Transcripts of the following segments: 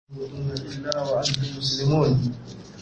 إلا وأنتم مسلمون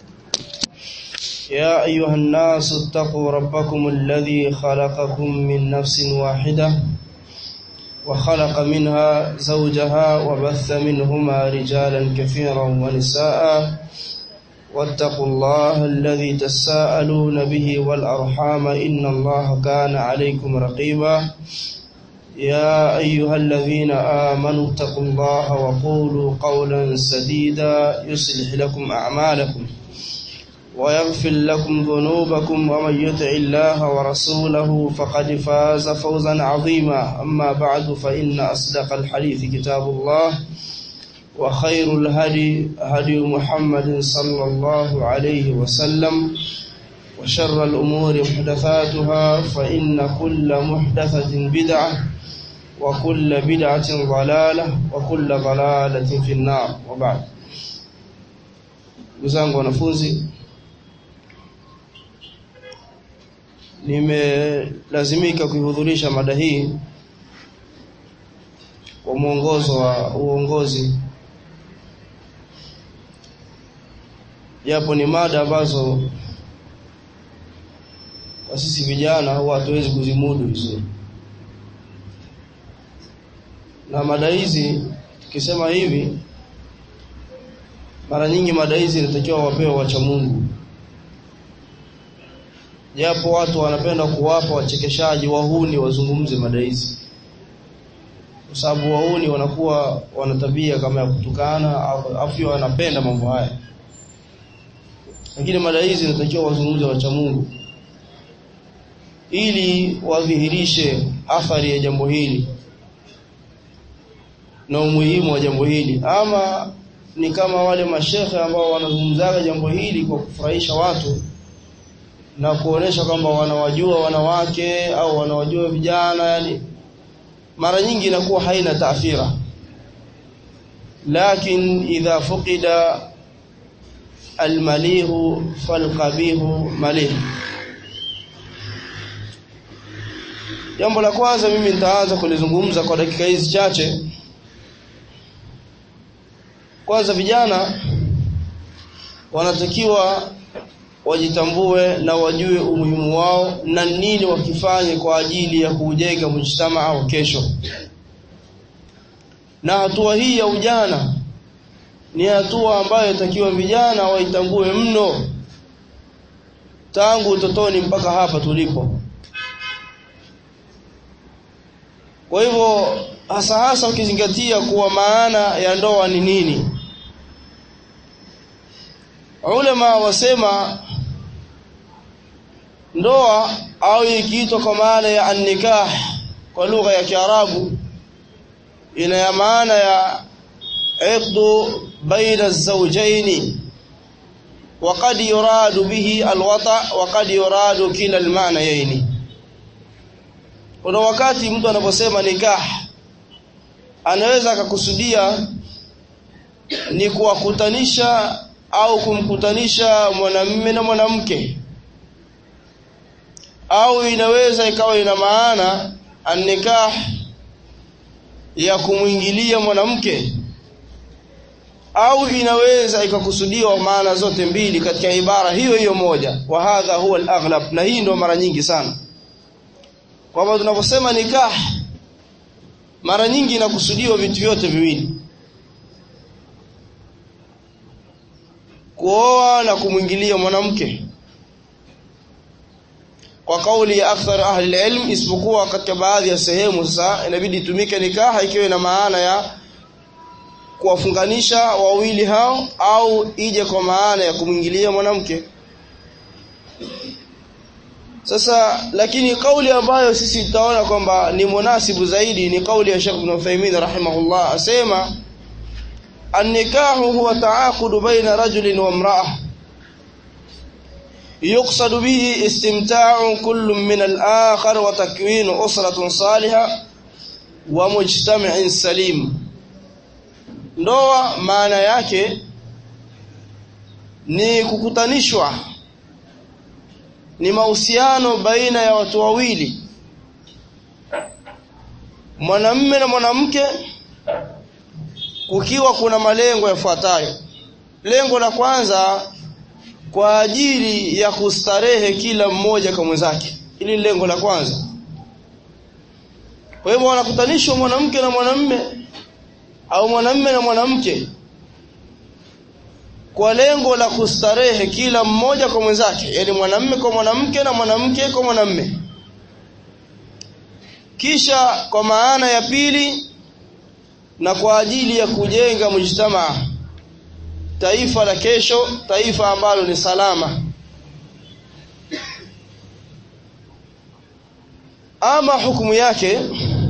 يا أيها الناس اتقوا ربكم الذي خلقكم من نفس واحدة وخلق منها زوجها وبث منهما رجالا كثيرا ونساء واتقوا الله الذي تساءلون به والأرحام إن الله كان عليكم رقيبا يا أيها الذين آمنوا اتقوا الله وقولوا قولا سديدا يصلح لكم أعمالكم ويغفر لكم ذنوبكم ومن يطع الله ورسوله فقد فاز فوزا عظيما أما بعد فإن أصدق الحديث كتاب الله وخير الهدي هدي محمد صلى الله عليه وسلم وشر الأمور محدثاتها فإن كل محدثة بدعة وكل بدعة ضلالة وكل ضلالة في النار وبعد Ndugu wanafunzi nimelazimika kuihudhurisha mada hii kwa mwongozo wa uongozi japo ni mada ambazo kwa sisi vijana huwa hatuwezi kuzimudu vizuri na mada hizi tukisema hivi mara nyingi mada hizi inatakiwa wapewe wacha Mungu japo watu wanapenda kuwapa wachekeshaji wahuni wazungumze mada hizi kwa sababu wahuni wanakuwa wana tabia kama ya kutukana afu wanapenda mambo haya lakini mada hizi inatakiwa wazungumze wacha Mungu ili wadhihirishe athari ya jambo hili na umuhimu wa jambo hili ama ni kama wale mashehe ambao wanazungumzaga jambo hili kwa kufurahisha watu na kuonesha kwamba wanawajua wanawake au wanawajua vijana yani mara nyingi inakuwa haina taathira lakin idha fuqida almalihu falqabihu malih jambo la kwanza mimi nitaanza kulizungumza kwa dakika hizi chache kwanza vijana wanatakiwa wajitambue na wajue umuhimu wao na nini wakifanye kwa ajili ya kujenga mujtamaa wa kesho na hatua hii ya ujana ni hatua ambayo takiwa vijana waitambue mno tangu utotoni mpaka hapa tulipo kwa hivyo hasa hasa ukizingatia kuwa maana ya ndoa ni nini ulama wasema ndoa au ikiitwa kwa maana ya annikah kwa lugha ya Kiarabu ina ya maana ya iqdu baina az-zawjayn وقد يراد به الوطأ وقد يراد كلا المعنيين kuna wakati mtu anaposema nikah anaweza akakusudia ni kuwakutanisha au kumkutanisha mwanamume na mwanamke au inaweza ikawa ina maana annikah ya kumwingilia mwanamke au inaweza ikakusudiwa maana zote mbili katika ibara hiyo hiyo moja wa hadha huwa al-aghlab na hii ndio mara nyingi sana kwamba tunaposema nikah mara nyingi inakusudiwa vitu vyote viwili kuoa na kumwingilia mwanamke kwa kauli ya akthar ahli ilm isipokuwa katika baadhi ya sehemu sasa inabidi itumike nikaha ikiwa ina maana ya kuwafunganisha wawili hao au ije kwa maana ya kumwingilia mwanamke sasa lakini kauli ambayo sisi tutaona kwamba ni munasibu zaidi ni kauli ya Sheikh Ibn Uthaymeen rahimahullah asema النكاح هو تعاقد بين رجل وامرأة يقصد به استمتاع كل من الآخر وتكوين أسرة صالحة ومجتمع سليم ndoa maana yake ni kukutanishwa ni mahusiano baina ya watu wawili mwanamme na mwanamke kukiwa kuna malengo yafuatayo lengo la kwanza kwa ajili ya kustarehe kila mmoja kwa mwenzake ili lengo la kwanza kwa hivyo wanakutanishwa mwanamke na mwanamme au mwanamme na mwanamke kwa lengo la kustarehe kila mmoja kwa mwenzake yani mwanamme kwa mwanamke na mwanamke kwa mwanamme kisha kwa maana ya pili na kwa ajili ya kujenga mujtamaa taifa la kesho taifa ambalo ni salama ama hukumu yake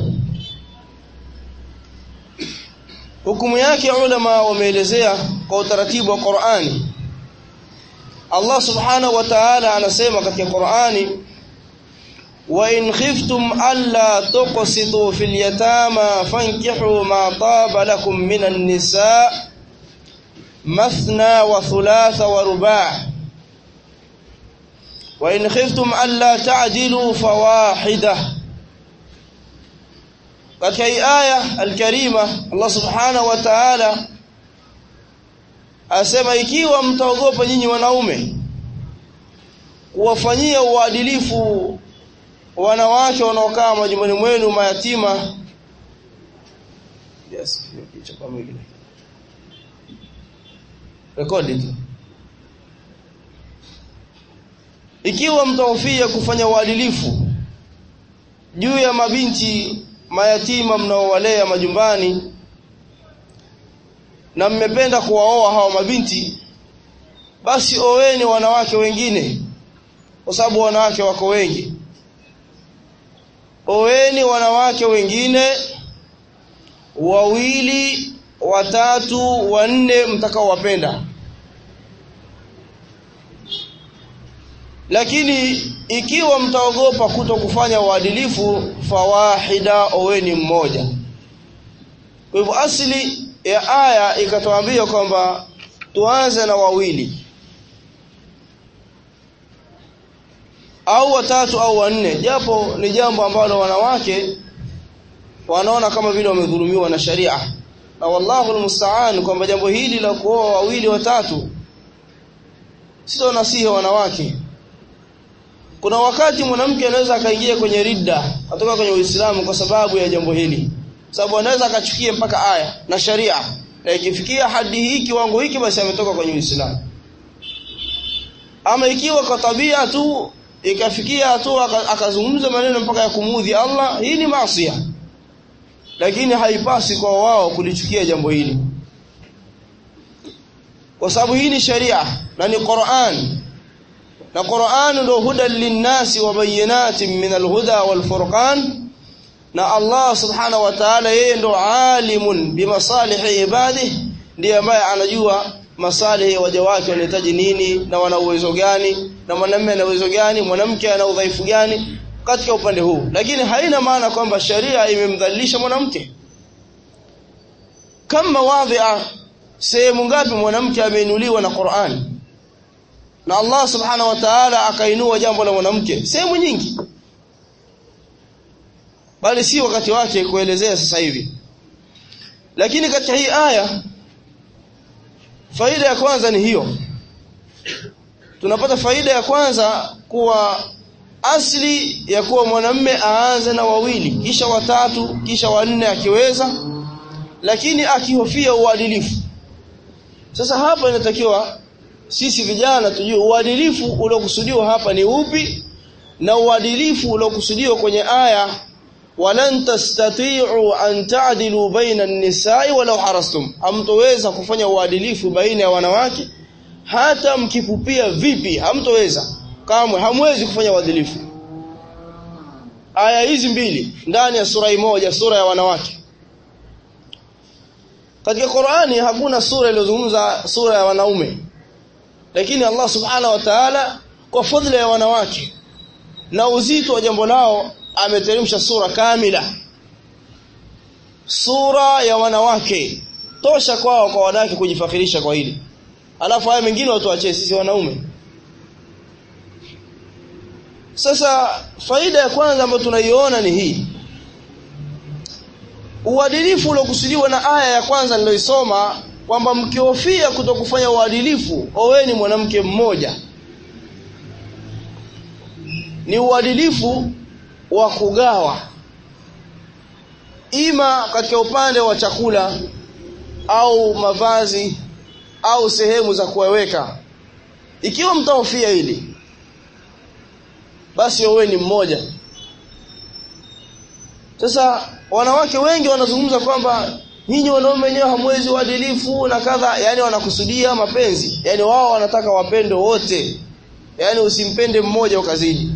hukumu yake ulama wameelezea kwa utaratibu wa Qur'ani Allah subhanahu wa ta'ala anasema katika Qur'ani wa in khiftum alla tuqsitu fil yatama fankihu ma taba lakum minan nisaa مثنى وثلاث ورباع وإن خفتم ألا تعدلوا فواحدة katika hii aya alkarima Allah subhanahu wa ta'ala asema ikiwa mtaogopa nyinyi wanaume kuwafanyia uadilifu wanawake wanaokaa majumbani mwenu mayatima yes kichwa pamoja rekodi tu ikiwa mtahofia kufanya uadilifu juu ya mabinti mayatima mnaowalea majumbani na mmependa kuwaoa hawa mabinti basi oweni wanawake wengine kwa sababu wanawake wako wengi oweni wanawake wengine wawili watatu wanne mtakaowapenda lakini ikiwa mtaogopa kuto kufanya uadilifu fawahida oweni mmoja kwa hivyo asili ya aya ikatuambia kwamba tuanze na wawili au watatu au wanne japo ni jambo ambalo wanawake wanaona kama vile wamedhulumiwa na sharia na wallahu almusta'an kwamba jambo hili la kuoa wawili watatu sio nasihi wanawake kuna wakati mwanamke anaweza akaingia kwenye ridda atoka kwenye Uislamu kwa sababu ya jambo hili sababu anaweza akachukia mpaka aya na sharia na ikifikia hadi hii kiwango hiki basi ametoka kwenye Uislamu ama ikiwa kwa tabia tu ikafikia hatua akazungumza maneno mpaka ya kumuudhi Allah hii ni maasi lakini haipasi kwa wao kulichukia jambo hili kwa sababu hii ni sharia na ni Qur'an na Qur'an ndio huda linnasi wa bayinatin min alhuda walfurqan na Allah subhanahu wa ta'ala yeye ndo alimun bimasalihi ibadihi ndiye ambaye anajua masalihi waja wake wanahitaji nini na wana uwezo gani na mwanamume ana uwezo gani mwanamke ana udhaifu gani katika upande huu lakini haina maana kwamba sharia imemdhalilisha mwanamke kama wadhi'a sehemu ngapi mwanamke ameinuliwa na Qur'an na Allah subhanahu wa ta'ala akainua jambo la mwanamke sehemu nyingi bali si wakati wake kuelezea sasa hivi lakini katika hii aya faida ya kwanza ni hiyo tunapata faida ya kwanza kuwa asli ya kuwa mwanamme aanze na wawili kisha watatu kisha wanne akiweza lakini akihofia uadilifu sasa hapa inatakiwa sisi vijana tujue uadilifu uliokusudiwa hapa ni upi na uadilifu uliokusudiwa kwenye aya walan tastati'u an ta'dilu baina an-nisa'i walau harastum hamtoweza kufanya uadilifu baina ya wanawake hata mkipupia vipi hamtoweza kamwe hamwezi kufanya uadilifu aya hizi mbili ndani ya sura moja sura ya wanawake katika Qur'ani hakuna sura iliyozungumza sura ya wanaume lakini Allah subhanahu wa ta'ala kwa fadhila ya wanawake na uzito wa jambo lao ameteremsha sura kamila sura ya wanawake tosha kwao kwa wanawake kujifakirisha kwa hili alafu haya mengine watu waachie sisi wanaume sasa faida ya kwanza ambayo tunaiona ni hii uadilifu uliokusudiwa na aya ya kwanza niliyoisoma kwamba mkihofia kutokufanya uadilifu oweni mwanamke mmoja ni uadilifu wa kugawa ima katika upande wa chakula au mavazi au sehemu za kuweka ikiwa mtahofia hili basi oweni mmoja sasa wanawake wengi wanazungumza kwamba nyinyi wanaume wenyewe hamwezi uadilifu na kadha yani wanakusudia mapenzi yani wao wanataka wapendo wote yani usimpende mmoja ukazidi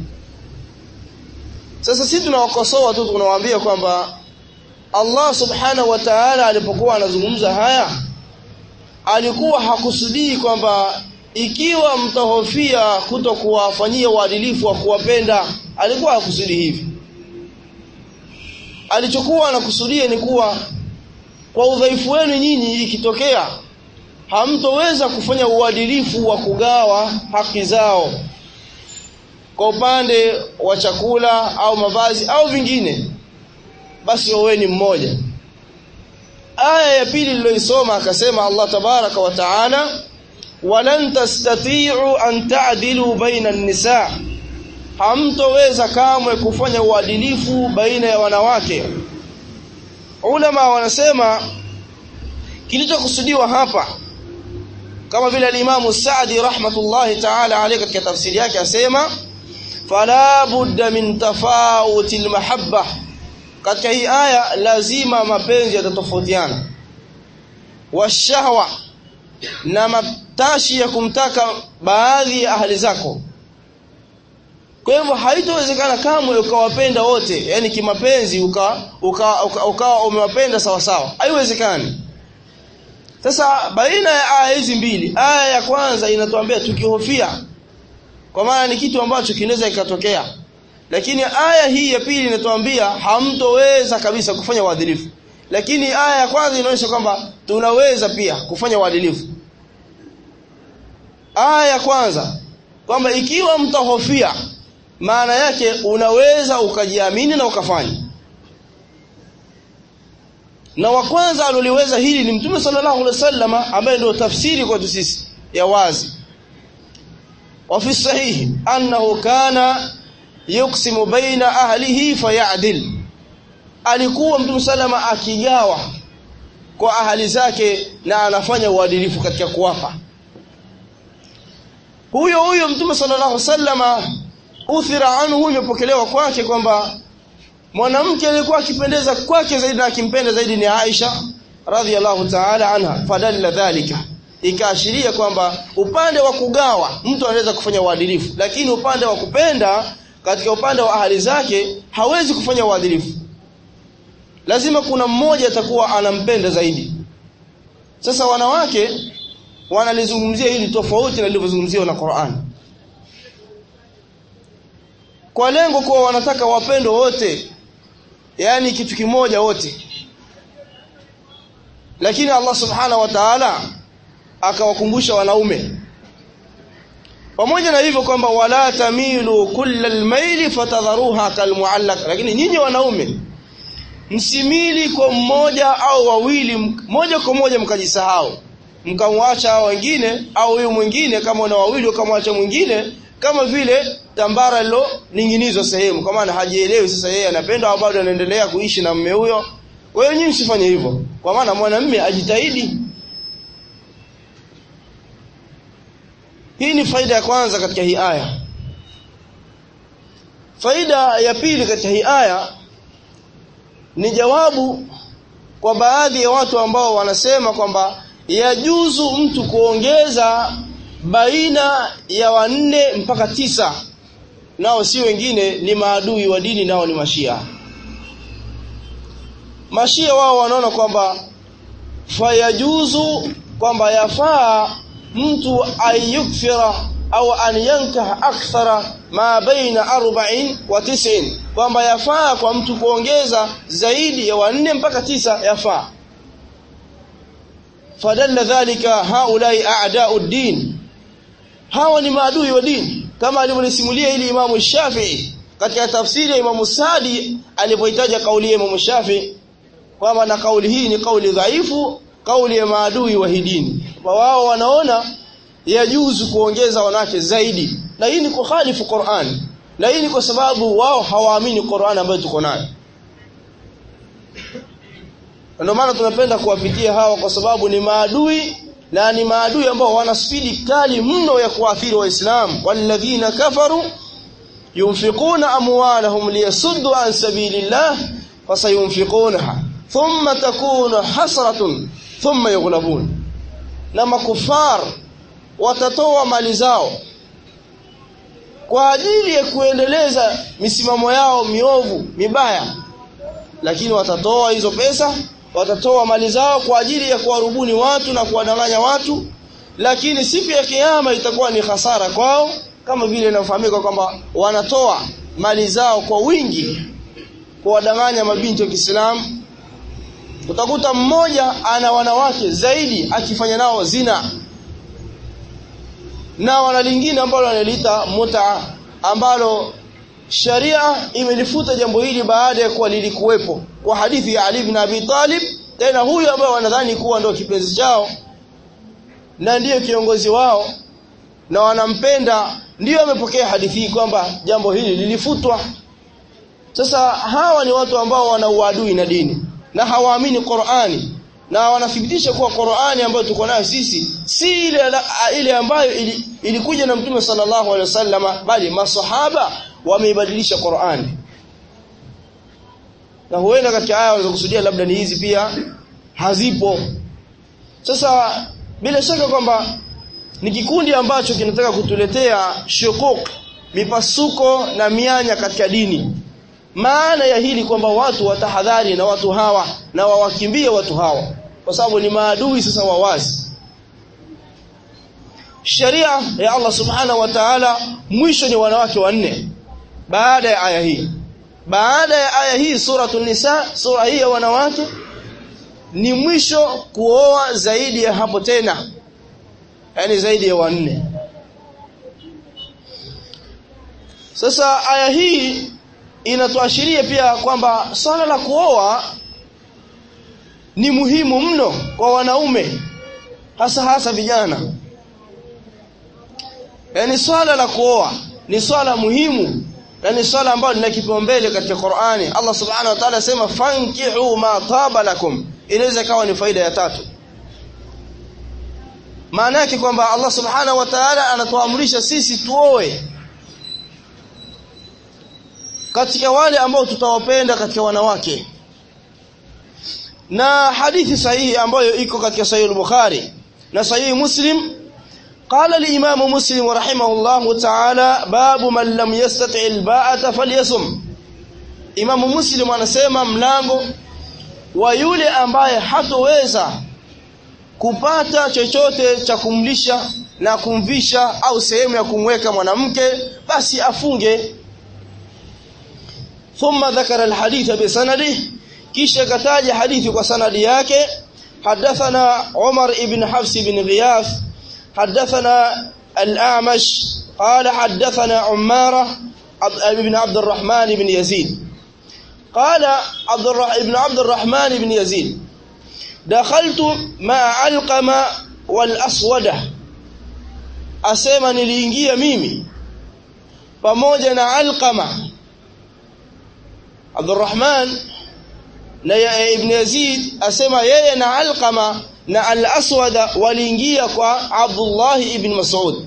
sasa sisi tunawakosoa tu tunawaambia kwamba Allah subhanahu wa ta'ala alipokuwa anazungumza haya alikuwa hakusudii kwamba ikiwa mtahofia kuto kuwafanyia uadilifu wa kuwapenda alikuwa hakusudi hivi alichokuwa anakusudia ni kuwa kwa udhaifu wenu nyinyi ikitokea hamtoweza kufanya uadilifu wa kugawa haki zao kwa upande wa chakula au mavazi au vingine basi oweni mmoja aya ya pili niliyoisoma akasema Allah tabaraka wa taala walan tastati'u an ta'dilu baina an-nisa hamtoweza kamwe kufanya uadilifu baina ya wanawake ulama wanasema kilichokusudiwa hapa kama vile al-Imam Sa'di rahmatullahi ta'ala alayhi katika tafsiri yake asema fala budda min tafawuti al-mahabba katika hii aya lazima mapenzi yatatofautiana washahwa na matashi ya kumtaka baadhi ya ahli zako kwa hivyo haitowezekana kamwe ukawapenda wote yani kimapenzi ukawa uka, uka, uka umewapenda sawa sawa haiwezekani sasa baina ya aya hizi mbili aya ya kwanza inatuambia tukihofia kwa maana ni kitu ambacho kinaweza ikatokea lakini aya hii ya pili inatuambia hamtoweza kabisa kufanya uadilifu lakini aya ya kwanza inaonyesha kwamba tunaweza pia kufanya uadilifu aya ya kwanza kwamba ikiwa mtahofia maana yake unaweza ukajiamini na ukafanya na wa kwanza aloliweza hili ni mtume sallallahu alaihi wasallama ambaye ndio tafsiri kwetu sisi ya wazi wa fi sahihi annahu kana yuksimu baina ahlihi fayadil alikuwa mtume salama akigawa kwa ahali zake na anafanya uadilifu katika kuwapa huyo huyo mtume sallallahu alaihi wasallama uthira anhu imepokelewa kwake kwamba mwanamke alikuwa akipendeza kwake zaidi na akimpenda zaidi ni Aisha radhiallahu ta'ala anha fadalla dhalika ikaashiria kwamba upande wa kugawa mtu anaweza kufanya uadilifu lakini upande wa kupenda katika upande wa ahali zake hawezi kufanya uadilifu lazima kuna mmoja atakuwa anampenda zaidi sasa wanawake wanalizungumzia hili tofauti na lilivyozungumziwa na Qur'an kwa lengo kuwa wanataka wapendo wote yani kitu kimoja wote lakini Allah subhanahu wa ta'ala akawakumbusha wanaume pamoja na hivyo kwamba wala tamilu kullal maili fatadharuha kalmuallaq lakini nyinyi wanaume msimili kwa mmoja au wawili moja kwa moja mkajisahau mkamwacha hao wengine au huyu mwingine kama una wawili ukamwacha mwingine kama vile tambara lilo ninginizwa sehemu kwa maana hajielewi sasa yeye anapenda au bado anaendelea kuishi na mume huyo kwa hiyo nyinyi msifanye hivyo kwa maana mwanamume ajitahidi hii ni faida ya kwanza katika hii aya faida ya pili katika hii aya ni jawabu kwa baadhi ya watu ambao wanasema kwamba yajuzu mtu kuongeza baina ya wanne mpaka tisa nao si wengine ni maadui wa dini nao ni mashia mashia wao wanaona kwamba fayajuzu kwamba yafaa mtu ayukfira au an yankaha akthara ma baina arba'in wa tis'in kwamba yafaa kwa mtu kuongeza zaidi ya wanne mpaka tisa yafaa fadalla dhalika haulai a'da'u din hawa ni maadui wa dini kama alivyolisimulia ili Imamu Shafi'i katika tafsiri ya Imamu Sadi alipoitaja kauli ya Imamu Shafi'i kwamba na kauli hii ni kauli dhaifu kauli ya maadui wa hidini kwa wao wanaona yajuzu kuongeza wanawake zaidi na hii ni kukhalifu Qur'an na hii ni kwa sababu wao hawaamini Qur'an ambayo tuko nayo ndio maana tunapenda kuwapitia hawa kwa sababu ni maadui na ni maadui ambao wana spidi kali mno ya kuathiri waislamu walladhina kafaru yunfiquna amwalahum liyasuddu an sabilillah fasayunfiqunaha thumma takunu hasratun thumma yughlabun na makufar watatoa mali zao kwa ajili ya kuendeleza misimamo yao miovu mibaya lakini watatoa hizo pesa watatoa mali zao kwa ajili ya kuwarubuni watu na kuwadanganya watu lakini siku ya kiyama itakuwa ni hasara kwao kama vile inafahamika kwamba wanatoa mali zao kwa wingi kuwadanganya mabinti wa Kiislamu utakuta mmoja ana wanawake zaidi akifanya nao zina na wana lingine ambalo wanaliita muta ambalo sharia imelifuta jambo hili baada ya kuwa lilikuwepo kwa hadithi ya Ali ibn Abi Talib tena huyu ambaye wanadhani kuwa ndio kipenzi chao na ndiyo kiongozi wao na wanampenda ndiyo amepokea hadithi hii kwamba jambo hili lilifutwa sasa hawa ni watu ambao wana uadui na dini na hawaamini Qur'ani na wanathibitisha kuwa Qur'ani ambayo tuko nayo sisi si ile ile ambayo ili, ilikuja na Mtume sallallahu alaihi wasallama bali masahaba wameibadilisha Qur'ani na huenda katika aya walizokusudia labda ni hizi pia hazipo sasa bila shaka kwamba ni kikundi ambacho kinataka kutuletea shukuk mipasuko na mianya katika dini maana ya hili kwamba watu watahadhari na watu hawa na wawakimbie watu hawa kwa sababu ni maadui sasa wawazi Sharia ya Allah Subhanahu wa Ta'ala mwisho ni wanawake wanne baada ya aya hii baada ya aya hii suratul nisa sura hii ya wanawake ni mwisho kuoa zaidi ya hapo tena yani zaidi ya wanne sasa aya hii inatuashiria pia kwamba swala la kuoa ni muhimu mno kwa wanaume hasa hasa vijana yani swala la kuoa ni swala muhimu na ni swala ambalo lina kipaumbele katika Qur'ani Allah subhanahu wa ta'ala sema fankihu ma taba lakum inaweza kawa ni faida ya tatu maana yake kwamba Allah subhanahu wa ta'ala anatuamrisha sisi tuoe katika wale ambao tutawapenda katika wanawake na hadithi sahihi ambayo iko katika sahihi al-Bukhari na sahihi Muslim قال الإمام مسلم رحمه الله تعالى باب من لم يستطع الباءة فليصم Imam Muslim anasema mlango wa yule ambaye hatoweza kupata chochote cha kumlisha na kumvisha au sehemu ya kumweka mwanamke basi afunge thumma dhakara alhadith bisanadihi kisha kataja hadithi kwa sanadi yake hadathana Umar ibn Hafs ibn Ghiyath حدثنا الأعمش قال حدثنا عمارة ابن عبد الرحمن بن يزيد قال عبد ابن عبد الرحمن بن يزيد دخلت مع علقمة والأسودة أسيما نلينجي ميمي pamoja na Alqama Abdurrahman na Ibn Yazid asema yeye na Alqama na al-Aswad waliingia kwa Abdullah ibn Mas'ud.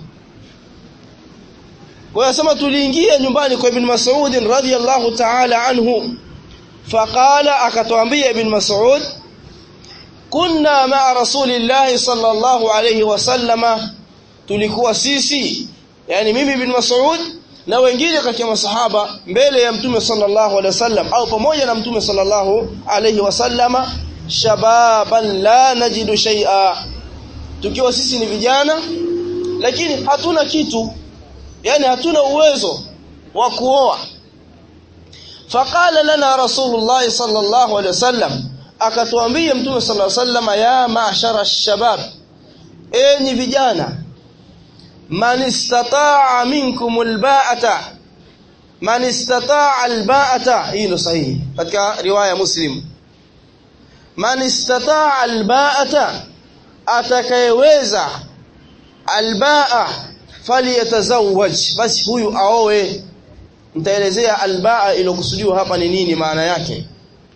Kwa yasema tuliingia nyumbani kwa Ibn Mas'ud radhiyallahu ta'ala anhu. Faqala akatuambia Ibn Mas'ud kunna ma'a Rasulillah sallallahu alayhi wasallama tulikuwa sisi yani mimi Ibn Mas'ud na wengine katika masahaba mbele ya Mtume sallallahu alayhi wasallam au pamoja na Mtume sallallahu alayhi wasallama shababan la najidu shay'a tukiwa sisi ni vijana lakini hatuna kitu yani hatuna uwezo wa kuoa faqala lana rasulullah sallallahu alaihi wasallam akatuambia mtume sallallahu alaihi wasallam ya ma'shara ash-shabab enyi vijana man istata'a minkum al-ba'ata man istata'a al-ba'ata hilo sahihi katika riwaya muslim man istataa alba'ata atakayeweza albaa falyatazawwaj basi huyu aoe nitaelezea albaa iliyokusudiwa hapa ni nini maana yake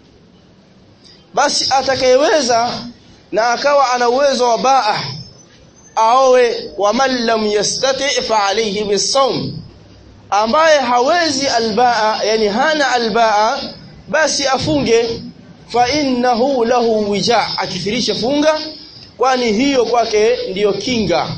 basi atakayeweza na akawa ana uwezo wa baa aoe wa man lam yastati fa alayhi bisawm ambaye hawezi albaa yani hana albaa basi afunge fa innahu lahu wija akithirisha funga kwani hiyo kwake ndiyo kinga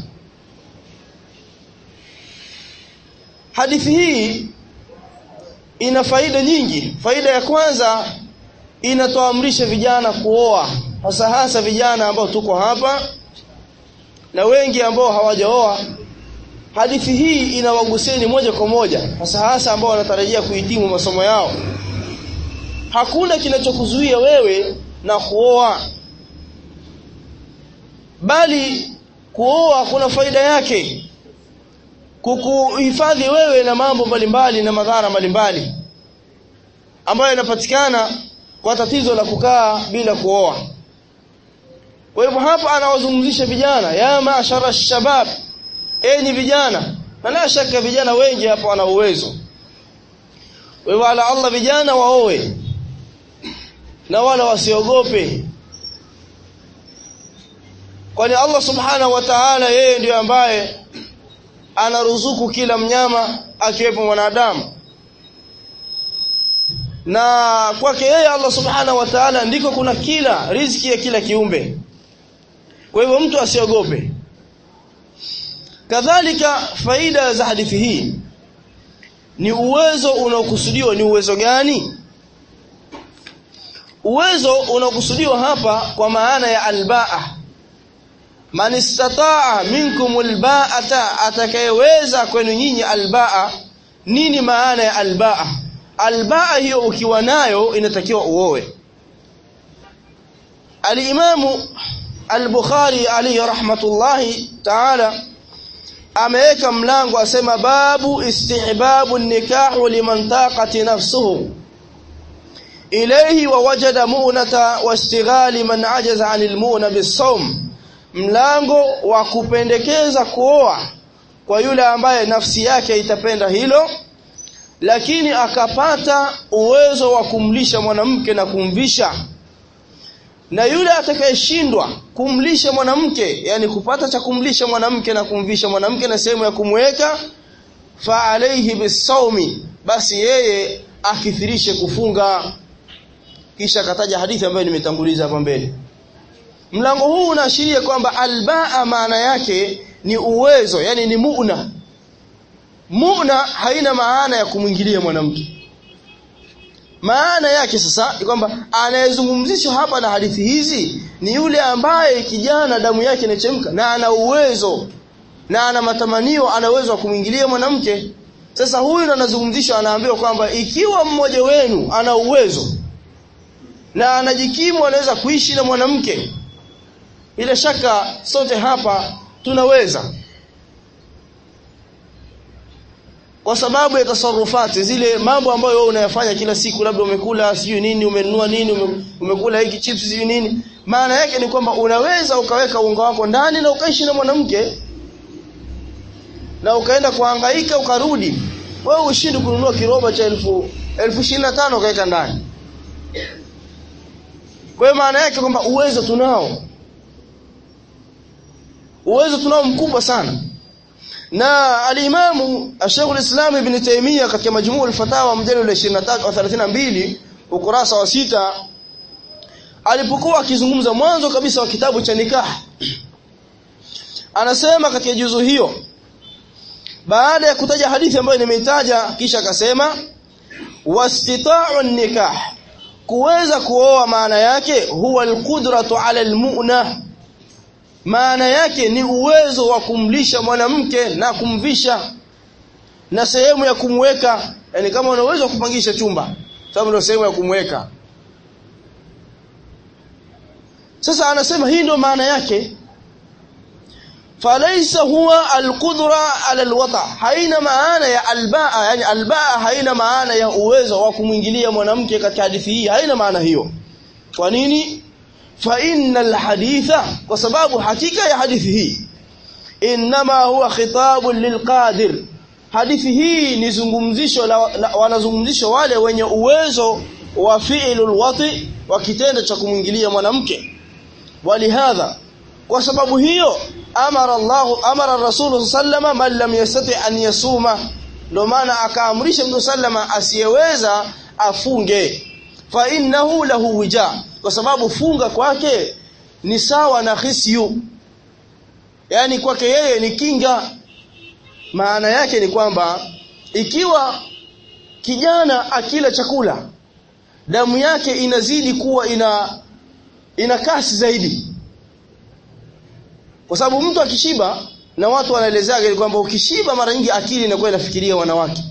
hadithi hii ina faida nyingi faida ya kwanza inatoamrisha vijana kuoa hasa hasa vijana ambao tuko hapa na wengi ambao hawajaoa hadithi hii inawaguseni moja kwa moja hasa hasa ambao wanatarajia kuhitimu masomo yao hakuna kinachokuzuia wewe na kuoa bali kuoa kuna faida yake kukuhifadhi wewe na mambo mbalimbali na madhara mbalimbali ambayo yanapatikana kwa tatizo la kukaa bila kuoa kwa hivyo hapa anawazungumzisha vijana ya maashara shabab enyi vijana na la shaka vijana wengi hapa wana uwezo kwa hivyo ala Allah vijana waoe na wala wasiogope kwani Allah subhanahu wa ta'ala yeye ndiyo ambaye anaruzuku kila mnyama akiwepo mwanadamu na kwake yeye Allah subhanahu wa ta'ala ndiko kuna kila riziki ya kila kiumbe kwa hivyo mtu asiogope kadhalika faida za hadithi hii ni uwezo unaokusudiwa ni uwezo gani uwezo unaokusudiwa hapa kwa maana ya albaa man istataa minkum albaata atakayeweza kwenu nyinyi albaa nini maana ya albaa albaa hiyo ukiwa nayo inatakiwa uoe alimamu al-Bukhari alayhi rahmatullahi ta'ala ameweka mlango asema babu istihbabu nikahu liman taqati nafsuhu ilayhi wa wajada mu'nata wastighali man ajaza 'anil mu'na bis-sawm mlango wa kupendekeza kuoa kwa yule ambaye nafsi yake itapenda hilo lakini akapata uwezo wa kumlisha mwanamke na kumvisha na yule atakayeshindwa kumlisha mwanamke yani kupata cha kumlisha mwanamke na kumvisha mwanamke na sehemu ya kumweka fa alayhi bisawmi basi yeye akithirishe kufunga kisha akataja hadithi ambayo nimetanguliza hapa mbele mlango huu unaashiria kwamba albaa maana yake ni uwezo yani ni muuna muuna haina maana ya kumwingilia mwanamke maana yake sasa ni kwamba anayezungumzishwa hapa na hadithi hizi ni yule ambaye kijana damu yake inachemka na ana uwezo na ana matamanio ana uwezo wa kumwingilia mwanamke sasa huyu ndo anazungumzishwa anaambiwa kwamba ikiwa mmoja wenu ana uwezo na anajikimu anaweza kuishi na mwanamke bila shaka sote hapa tunaweza kwa sababu ya tasarufati zile mambo ambayo wewe unayafanya kila siku labda umekula sijui nini umenunua nini ume, umekula hiki chips sijui nini maana yake ni kwamba unaweza ukaweka unga wako ndani na ukaishi na mwanamke na ukaenda kuhangaika ukarudi wewe ushindi kununua kiroba cha elfu elfu ishirini na tano ukaweka ndani kwa hiyo maana yake kwamba uwezo tunao uwezo tunao mkubwa sana na alimamu Sheikh al-Islam Ibn Taymiyyah katika majmuu al-fatawa mjadala wa 23 wa 32 ukurasa wa sita alipokuwa akizungumza mwanzo kabisa wa kitabu cha nikah anasema katika juzu hiyo baada ya kutaja hadithi ambayo nimeitaja kisha akasema wastita'u nikah kuweza kuoa maana yake huwa alqudratu ala almu'na maana yake ni uwezo wa kumlisha mwanamke na kumvisha na sehemu ya kumweka yani kama una uwezo wa kupangisha chumba sababu ndio sehemu ya kumweka sasa anasema hii ndio maana yake falaisa huwa alqudra ala alwata haina maana ya albaa yani albaa haina maana ya uwezo wa kumwingilia mwanamke katika hadithi hii haina maana hiyo kwa nini fa innal haditha kwa sababu hakika ya hadithi hii inma huwa khitabun lilqadir hadithi hii ni zungumzisho la, la, wanazungumzisho wale wenye uwezo wa fi'lul wati wa kitendo cha kumwingilia mwanamke walihadha kwa sababu hiyo amara Allah amara Rasul sallama man lam yastati an yasuma ndio maana akaamrisha Mtume sallama asiyeweza afunge fa innahu lahu wija kwa sababu funga kwake ni sawa na khisyu yani kwake yeye ni kinga maana yake ni kwamba ikiwa kijana akila chakula damu yake inazidi kuwa ina ina kasi zaidi kwa sababu mtu akishiba na watu wanaelezea kwamba ukishiba mara nyingi akili inakuwa inafikiria wanawake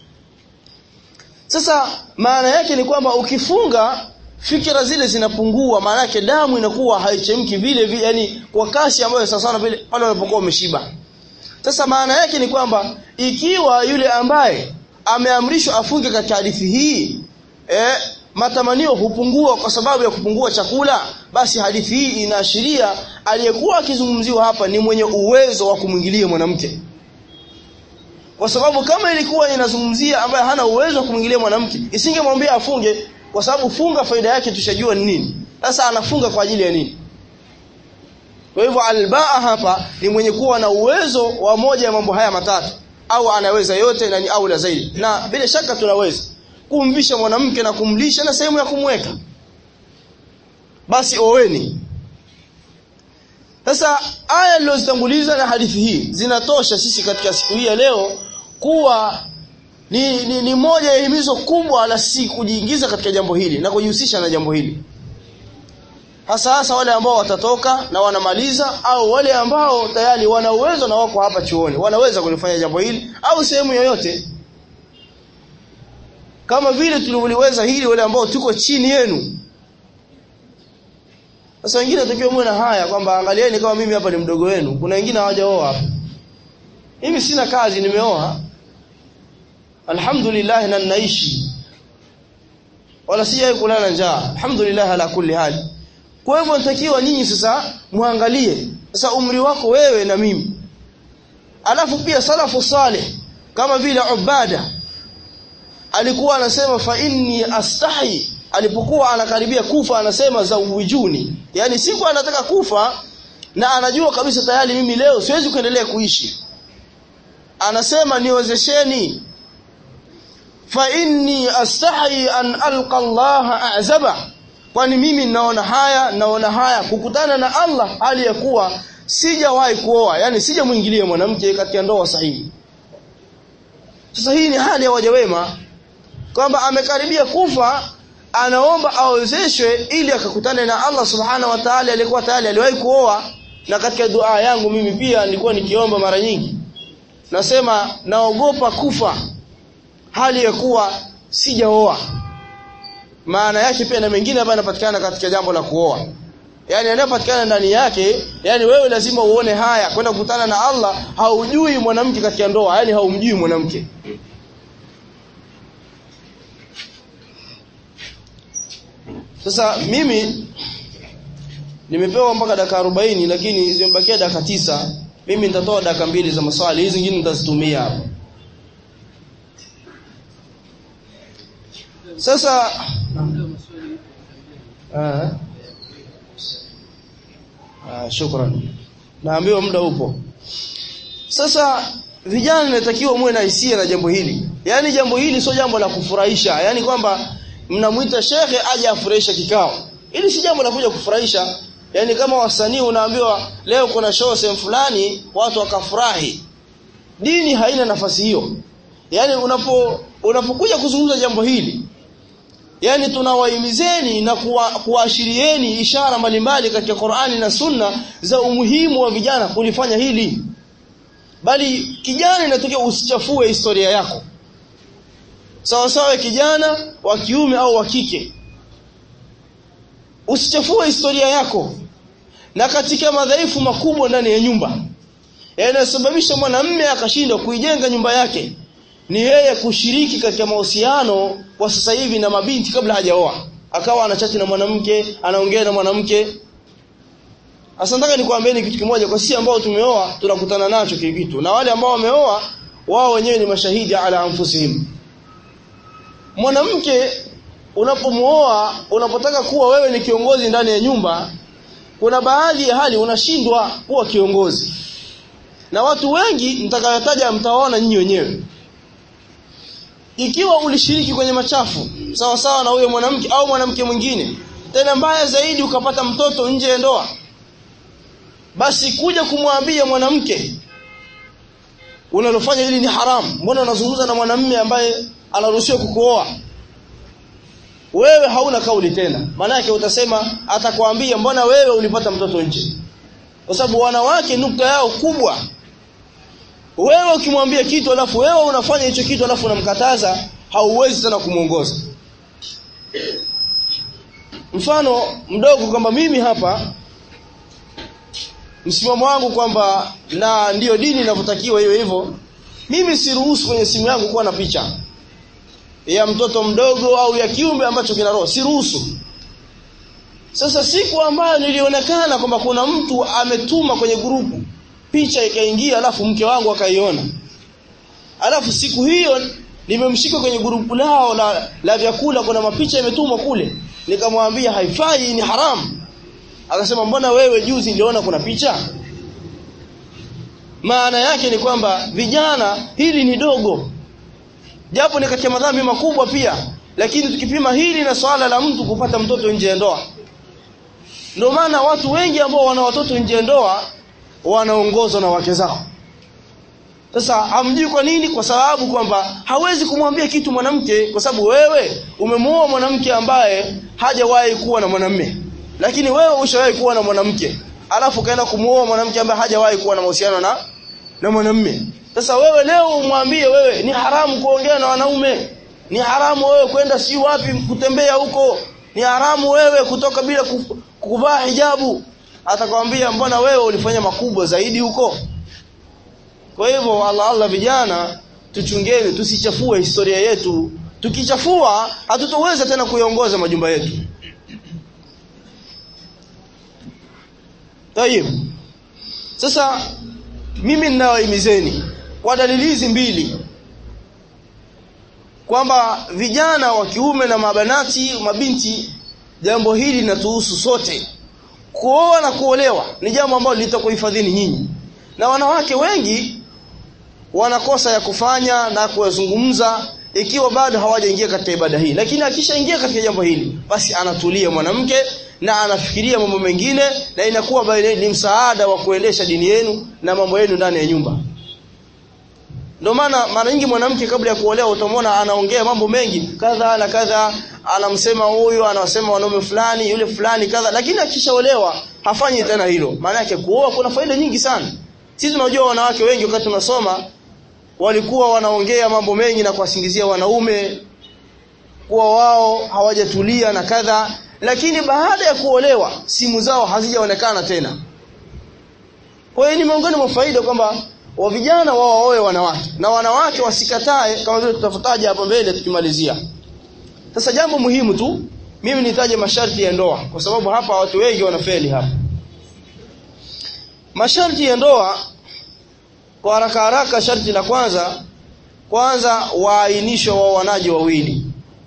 sasa maana yake ni kwamba ukifunga fikira zile zinapungua maana yake damu inakuwa haichemki vile vile yani kwa kasi ambayo sasa sana vile pale unapokuwa umeshiba sasa maana yake ni kwamba ikiwa yule ambaye ameamrishwa afunge katika hadithi hii eh, matamanio hupungua kwa sababu ya kupungua chakula basi hadithi hii inaashiria aliyekuwa akizungumziwa hapa ni mwenye uwezo wa kumwingilia mwanamke kwa sababu kama ilikuwa inazungumzia ambaye hana uwezo wa kumwingilia mwanamke isingemwambia afunge kwa sababu funga faida yake tushajua ni nini sasa anafunga kwa ajili ya nini kwa hivyo albaa hapa ni mwenye kuwa na uwezo wa moja ya mambo haya matatu au anaweza yote na ni aula zaidi na bila shaka tunaweza kumvisha mwanamke na kumlisha na sehemu ya kumweka basi oweni sasa aya nilizotanguliza na hadithi hii zinatosha sisi katika siku hii ya leo kuwa ni, ni, ni moja ya himizo kubwa la si kujiingiza katika jambo hili na kujihusisha na jambo hili hasa hasa wale ambao watatoka na wanamaliza au wale ambao tayari wana uwezo na wako hapa chuoni wanaweza kulifanya jambo hili au sehemu yoyote kama vile tulivyoweza hili wale ambao tuko chini yenu sasa wengine takiwa muwe na haya kwamba angalieni kama mimi hapa ni mdogo wenu kuna wengine hawajaoa hapa mimi sina kazi nimeoa alhamdulillah na naishi wala sijai kulala njaa alhamdulillah ala kulli hali kwa hivyo natakiwa ninyi sasa muangalie sasa umri wako wewe na mimi alafu pia salafu salih kama vile ubada alikuwa anasema fa inni astahi alipokuwa anakaribia kufa anasema zawijuni yani siku anataka kufa na anajua kabisa tayari mimi leo siwezi kuendelea kuishi anasema niwezesheni fa inni astahi an alqa Allah a'zaba kwani mimi naona haya naona haya kukutana na Allah hali ya kuwa sijawahi kuoa yani sijamuingilia mwanamke katika ndoa sahihi sasa hii ni hali ya waja wema kwamba amekaribia kufa anaomba awezeshwe ili akakutane na Allah subhanahu wa ta'ala alikuwa tayari aliwahi kuoa na katika dua yangu mimi pia nilikuwa nikiomba mara nyingi nasema naogopa kufa hali ya kuwa sijaoa maana yake pia na mengine ambayo yanapatikana katika jambo la kuoa yani yanayopatikana ndani yake yani wewe lazima uone haya kwenda kukutana na Allah haujui mwanamke katika ndoa yani haumjui mwanamke Sasa mimi nimepewa mpaka dakika 40 lakini zimebakia dakika tisa. Mimi nitatoa dakika mbili za maswali, hizi zingine nitazitumia hapa. Sasa ah ah shukran. Naambiwa muda upo. Sasa vijana inatakiwa muwe na hisia na jambo hili. Yaani jambo hili sio jambo la kufurahisha, yaani kwamba mnamuita shekhe aje afurahisha kikao. Ili si jambo la kuja kufurahisha. Yaani kama wasanii unaambiwa leo kuna show sehemu fulani watu wakafurahi. Dini haina nafasi hiyo. Yaani unapo unapokuja kuzungumza jambo hili Yaani tunawahimizeni na kuwaashirieni kuwa ishara mbalimbali katika Qur'ani na Sunna za umuhimu wa vijana kulifanya hili. Bali kijana inatokea usichafue historia yako sawa sawa kijana wa kiume au wa kike usichafue historia yako na katika madhaifu makubwa ndani ya nyumba yanayosababisha mwanamume akashindwa kuijenga nyumba yake ni yeye kushiriki katika mahusiano kwa sasa hivi na mabinti kabla hajaoa akawa anachati na mwanamke anaongea na mwanamke Sasa nataka nikwambieni kitu kimoja kwa sisi ambao tumeoa tunakutana nacho kitu na wale ambao wameoa wao wenyewe ni mashahidi ala anfusihim mwanamke unapomuoa unapotaka kuwa wewe ni kiongozi ndani ya nyumba kuna baadhi ya hali unashindwa kuwa kiongozi na watu wengi mtakayotaja mtawaona nyinyi wenyewe ikiwa ulishiriki kwenye machafu sawa sawa na huyo mwanamke au mwanamke mwingine tena mbaya zaidi ukapata mtoto nje ya ndoa basi kuja kumwambia mwanamke unalofanya hili ni haramu mbona unazungumza na mwanamume ambaye anaruhusiwa kukuoa wewe hauna kauli tena maana yake utasema atakwambia mbona wewe ulipata mtoto nje kwa sababu wanawake nukta yao kubwa wewe ukimwambia kitu alafu wewe unafanya hicho kitu alafu unamkataza hauwezi tena kumuongoza mfano mdogo kwamba mimi hapa msimamo wangu kwamba na ndiyo dini inavyotakiwa hiyo hivyo mimi siruhusu kwenye simu yangu kuwa na picha ya mtoto mdogo au ya kiumbe ambacho kina roho siruhusu sasa siku ambayo nilionekana kwamba kuna mtu ametuma kwenye grupu picha ikaingia alafu mke wangu akaiona alafu siku hiyo nimemshika kwenye grupu lao la, la vyakula kuna mapicha imetumwa kule nikamwambia haifai ni haramu akasema mbona wewe juzi niliona kuna picha maana yake ni kwamba vijana hili ni dogo japo ni katika madhambi makubwa pia lakini tukipima hili na swala la mtu kupata mtoto nje ya ndoa ndio maana watu wengi ambao wana watoto nje ya ndoa wanaongozwa na wake zao sasa hamjui kwa nini kwa sababu kwamba hawezi kumwambia kitu mwanamke kwa sababu wewe umemuoa mwanamke ambaye hajawahi kuwa na mwanamume lakini wewe ushawahi kuwa na mwanamke alafu kaenda kumuoa mwanamke ambaye hajawahi kuwa na mahusiano na na mwanamume sasa wewe leo umwambie wewe ni haramu kuongea na wanaume ni haramu wewe kwenda si wapi kutembea huko ni haramu wewe kutoka bila kuvaa hijabu atakwambia mbona wewe ulifanya makubwa zaidi huko kwa hivyo Allah Allah vijana tuchungeni tusichafue historia yetu tukichafua hatutoweza tena kuiongoza majumba yetu Tayib. Sasa mimi ninawahimizeni kwa dalili hizi mbili kwamba vijana wa kiume na mabanati mabinti jambo hili linatuhusu sote kuoa na kuolewa ni jambo ambalo litakuhifadhini nyinyi na wanawake wengi wanakosa ya kufanya na kuyazungumza ikiwa bado hawajaingia katika ibada hii lakini akishaingia katika jambo hili basi anatulia mwanamke na anafikiria mambo mengine na inakuwa ni msaada wa kuendesha dini yenu na mambo yenu ndani ya nyumba ndio maana mara nyingi mwanamke kabla ya kuolewa utamwona anaongea mambo mengi kadha na kadha anamsema huyu anasema wanaume fulani yule fulani kadha lakini akishaolewa hafanyi tena hilo maana yake kuoa kuna faida nyingi sana sisi tunajua wanawake wengi wakati tunasoma walikuwa wanaongea mambo mengi na kuwasingizia wanaume kuwa wao hawajatulia na kadha lakini baada ya kuolewa simu zao hazijaonekana tena kwa hiyo ni miongoni mwa faida kwamba wa vijana wao waoe wanawake na wanawake wasikatae kama vile tutafutaja hapo mbele tukimalizia sasa jambo muhimu tu mimi nitaje masharti ya ndoa kwa sababu hapa watu wengi wanafeli hapa masharti ya ndoa kwa haraka haraka sharti la kwanza kwanza waainishwe waoanaji wawili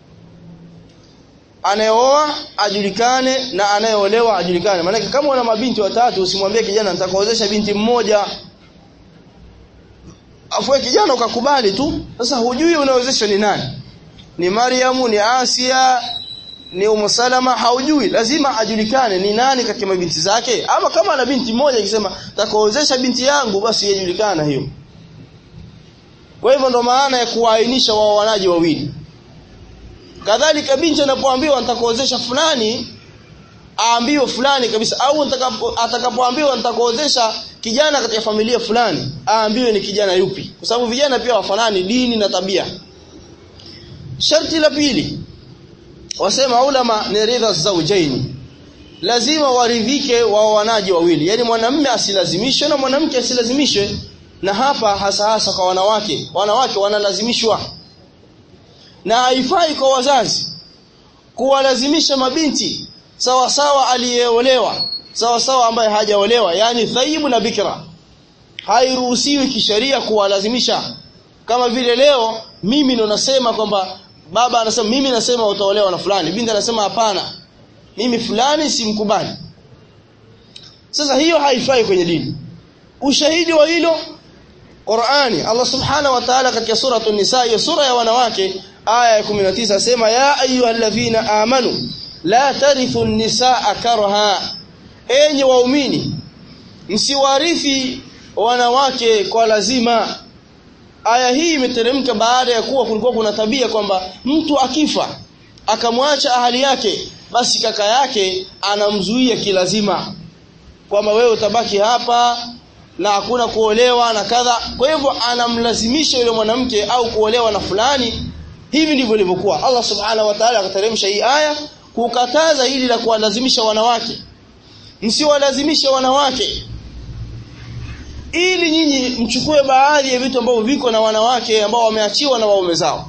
anayeoa ajulikane na anayeolewa ajulikane maana kama una mabinti watatu usimwambie kijana nitakuozesha binti mmoja afue kijana ukakubali tu sasa hujui unaozeshwa ni nani ni Mariamu ni Asia ni Umu Salama haujui lazima ajulikane ni nani kati ya mabinti zake ama kama ana binti moja ikisema nitakuozesha binti yangu basi yajulikana hiyo kwa hivyo ndo maana ya kuainisha waoanaji wawili kadhalika binti anapoambiwa nitakuozesha fulani aambiwe fulani kabisa au atakapoambiwa nitakuozesha kijana katika familia fulani aambiwe ni kijana yupi kwa sababu vijana pia wafanani dini na tabia sharti la pili wasema ulama ni ridha zawjaini lazima waridhike waoanaji wawili yani mwanamume asilazimishwe na mwanamke asilazimishwe na hapa hasa hasa kwa wanawake wanawake wanalazimishwa na haifai kwa wazazi kuwalazimisha mabinti sawa sawa aliyeolewa sawa sawa ambaye hajaolewa yani thaibu na bikra hairuhusiwi kisheria kuwalazimisha kama vile leo mimi ndo nasema kwamba baba anasema mimi nasema utaolewa na fulani binti anasema hapana mimi fulani simkubali sasa hiyo haifai kwenye dini ushahidi wa hilo Qur'ani Allah Subhanahu wa Ta'ala katika sura an-Nisa hiyo sura ya wanawake aya ya 19 asema ya ayyuhalladhina amanu la tarithu an-nisaa karha enyi waumini msiwarithi wanawake kwa lazima aya hii imeteremka baada ya kuwa kulikuwa kuna tabia kwamba mtu akifa akamwacha ahali yake basi kaka yake anamzuia kilazima kwamba wewe utabaki hapa na hakuna kuolewa na kadha kwa hivyo anamlazimisha yule mwanamke au kuolewa na fulani hivi ndivyo ilivyokuwa Allah subhanahu wa ta'ala akateremsha hii aya kukataza hili la kuwalazimisha wanawake msiwalazimishe wanawake ili nyinyi mchukue baadhi ya vitu ambavyo viko na wanawake ambao wameachiwa na waume zao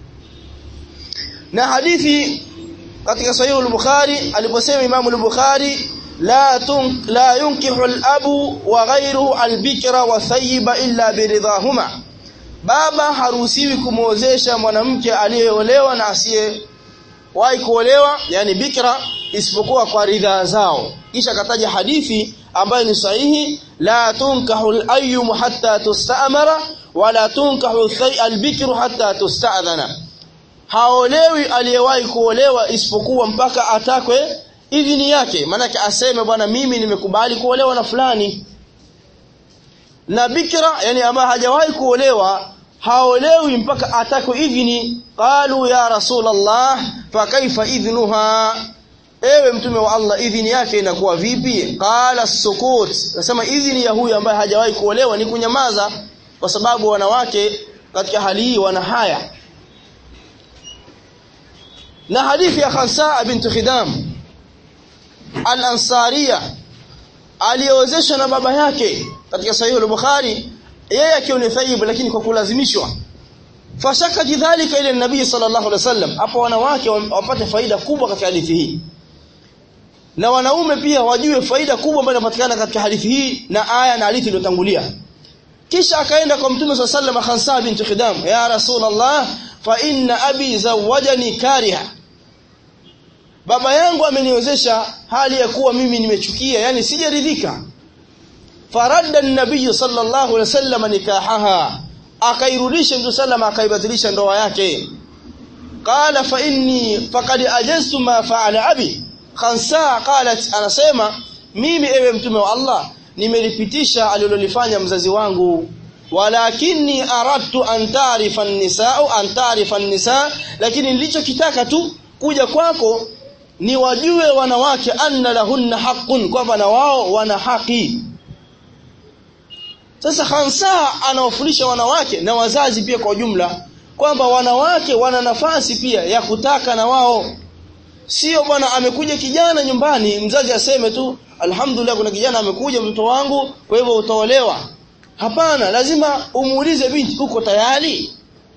na hadithi katika sahihi al-Bukhari aliposema Imam al-Bukhari la tun la yunkihu al-abu wa ghayruhu al-bikra wa thayyiba illa biridahuma baba haruhusiwi kumwozesha mwanamke aliyeolewa na asiye wahi kuolewa yani bikra isipokuwa kwa ridhaa zao kisha kataja hadithi ambayo ni sahihi la tunkahu al-ayyum hatta tusta'mara wala tunkahu al-bikru hatta tusta'dhana haolewi aliyewahi kuolewa isipokuwa mpaka atakwe idhini yake maanake aseme bwana mimi nimekubali kuolewa na fulani na bikra yani ambaye hajawahi kuolewa haolewi mpaka atakwe idhini qalu ya rasulullah fa kaifa idhnuha ewe mtume wa Allah idhini yake inakuwa vipi qala sukut nasema idhini ya huyu ambaye hajawahi kuolewa ni kunyamaza kwa sababu wanawake katika hali hii wana haya na hadithi ya Khansa bint Khidam al-Ansariya aliozeshwa na baba yake katika sahihi al-Bukhari yeye akiwa ni thayyib lakini kwa kulazimishwa fashaka jidhalika ile nabii sallallahu alaihi wasallam hapo wanawake wapate faida kubwa katika hadithi hii na wanaume pia wajue faida kubwa ambayo inapatikana katika hadithi hii na aya na hadithi iliyotangulia kisha akaenda kwa mtume sallallahu alaihi wasallam Khansa bint Khidam ya rasulullah fa inna abi zawajani kariha baba yangu ameniwezesha hali ya kuwa mimi nimechukia yani sijaridhika faradda an-nabiy sallallahu alaihi wasallam nikahaha akairudisha mtu sallama akaibatilisha ndoa yake qala fa inni faqad ajaztu ma fa'ala abi khansa qalat anasema mimi ewe mtume wa Allah nimelipitisha alilolifanya mzazi wangu walakini aradtu an taarifa an-nisaa an taarifa an-nisaa lakini nilichokitaka tu kuja kwako ni wajue wanawake anna lahunna haqqun kwamba na wao wana haki sasa Khansa anawafundisha wanawake na wazazi pia kwa ujumla kwamba wanawake wana nafasi pia ya kutaka na wao sio bwana amekuja kijana nyumbani mzazi aseme tu alhamdulillah kuna kijana amekuja mtoto wangu kwa hivyo utaolewa hapana lazima umuulize binti uko tayari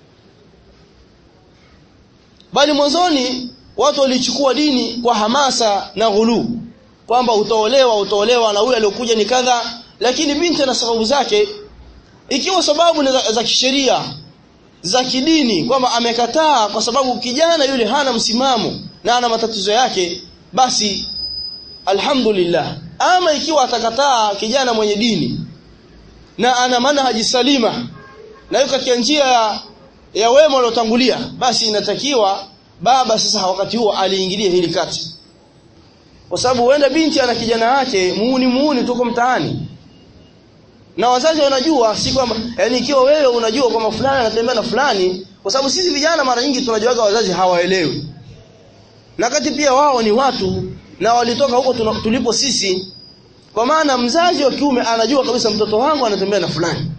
bali mwanzoni watu walichukua dini kwa hamasa na ghulu kwamba utaolewa utaolewa na huyo aliyokuja ni kadha lakini binti na sababu zake ikiwa sababu za, za kisheria za kidini kwamba amekataa kwa sababu kijana yule hana msimamo na ana matatizo yake basi alhamdulillah ama ikiwa atakataa kijana mwenye dini na ana manhaji salima na yuko katika njia ya, ya wema waliotangulia basi inatakiwa baba sasa wakati huo aliingilia hili kati kwa sababu huenda binti ana kijana wake muuni muuni tuko mtaani na wazazi wanajua si kwamba yani ikiwa wewe unajua kwamba fulani anatembea na fulani kwa sababu sisi vijana mara nyingi tunajuaga wazazi hawaelewi na kati pia wao ni watu na walitoka huko tulipo sisi kwa maana mzazi wa kiume anajua kabisa mtoto wangu anatembea na fulani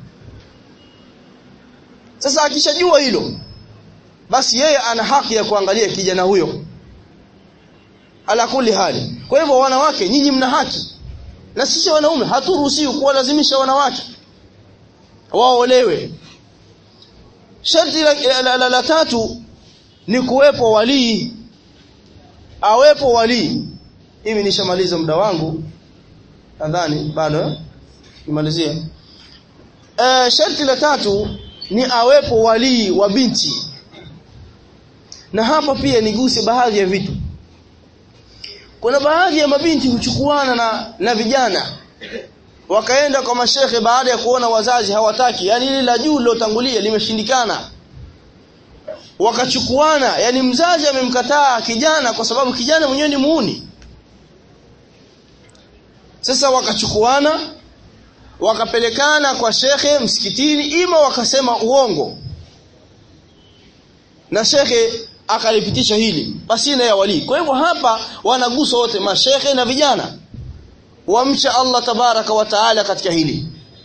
sasa akishajua hilo basi yeye ana haki ya kuangalia kijana huyo ala kuli hali kwa hivyo wanawake nyinyi mna haki na sisi wanaume haturuhusiwi kuwalazimisha wanawake waolewe sharti la, la, la, la tatu ni kuwepo walii awepo wali hivi nishamaliza muda wangu nadhani bado nimalizie eh sharti la tatu ni awepo wali wa binti na hapa pia niguse baadhi ya vitu kuna baadhi ya mabinti huchukuana na na vijana wakaenda kwa mashehe baada ya kuona wazazi hawataki yani ile la juu lilotangulia limeshindikana wakachukuana yani mzazi amemkataa kijana kwa sababu kijana mwenyewe ni muuni sasa wakachukuana wakapelekana kwa shekhe msikitini ima wakasema uongo na shekhe akalipitisha hili pasina ya wali kwa hivyo hapa wanagusa wote mashekhe na vijana wamcha Allah tabaraka wa taala katika hili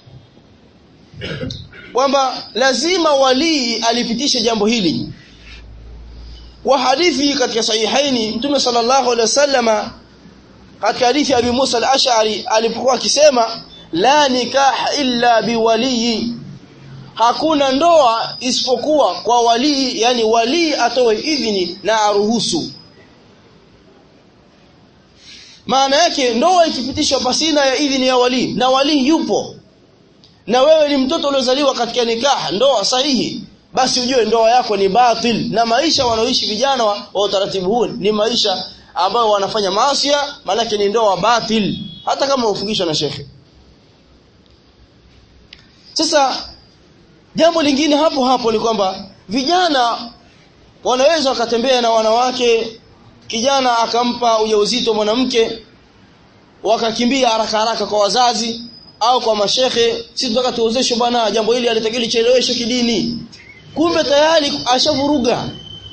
kwamba lazima walii alipitishe jambo hili wa hadithi katika sahihaini mtume sallallahu alaihi wasallama katika hadithi ya Abi Musa al-Ash'ari alipokuwa akisema la nikah illa biwaliyi hakuna ndoa isipokuwa kwa walii yani walii atoe idhini na aruhusu maana yake ndoa ikipitishwa pasina ya idhini ya walii na walii yupo na wewe ni mtoto uliozaliwa katika nikaha ndoa sahihi basi ujue ndoa yako ni batil na maisha wanaoishi vijana wa, wa utaratibu huu ni maisha ambayo wanafanya maasi maanake ni ndoa batil hata kama ufungishwa na shekhe sasa jambo lingine hapo hapo ni kwamba vijana wanaweza wakatembea na wanawake kijana akampa ujauzito mwanamke wakakimbia haraka haraka kwa wazazi au kwa mashehe si tunataka tuozeshwe bwana jambo hili alitakiwa licheleweshwe kidini kumbe tayari ashavuruga